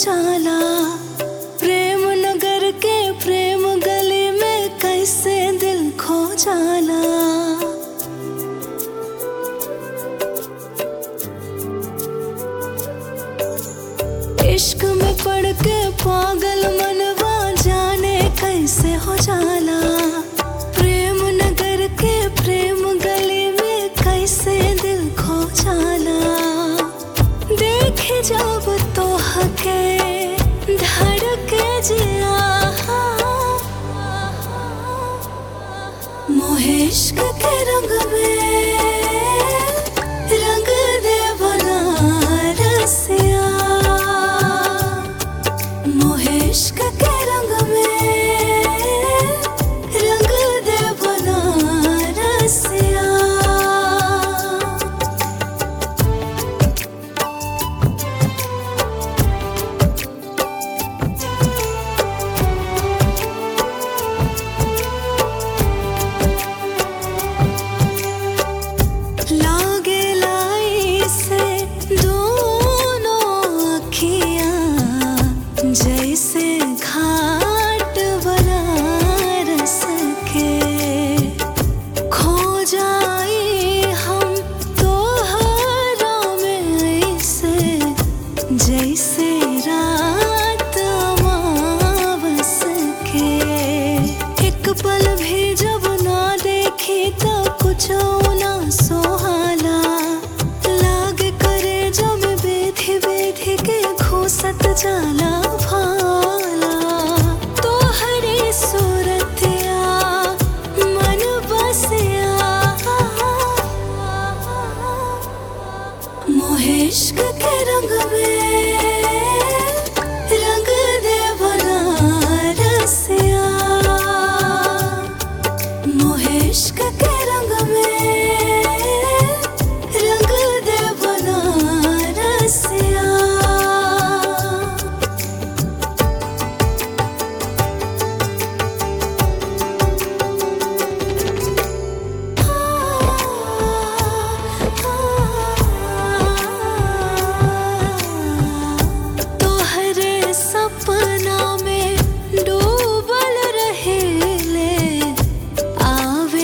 जाला प्रेम नगर के प्रेम गली में कैसे दिल खो जाला इश्क में पड़ के पागल मनवा जाने कैसे हो जाला प्रेम नगर के प्रेम गली में कैसे दिल खो जाला देखे जब तो हके धड़के जिया मोहे इश्क के रंग में रंग दे बनारसिया मोहे इश्क के रंग में रंग दे बनारसिया लागे लाई से दोनों अखियाँ जैसे घाट बनारस के खो जाई हम तो में ऐसे जैसे रात अमावस के एक पल भी जब ना देखी तो कुछ ना सोहाला लाग करे जब बेधी बेधी के घूसत जाला भाला तो हरी सूरतिया मन बसिया मोहे इश्क के रंग में रंग दे बनारसिया मोहे इश्क के रंग में रंग दे बनारसिया तोहरे सपना में डूबल रहेले आवे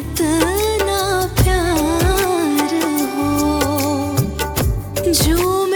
अतना प्यार हो झूम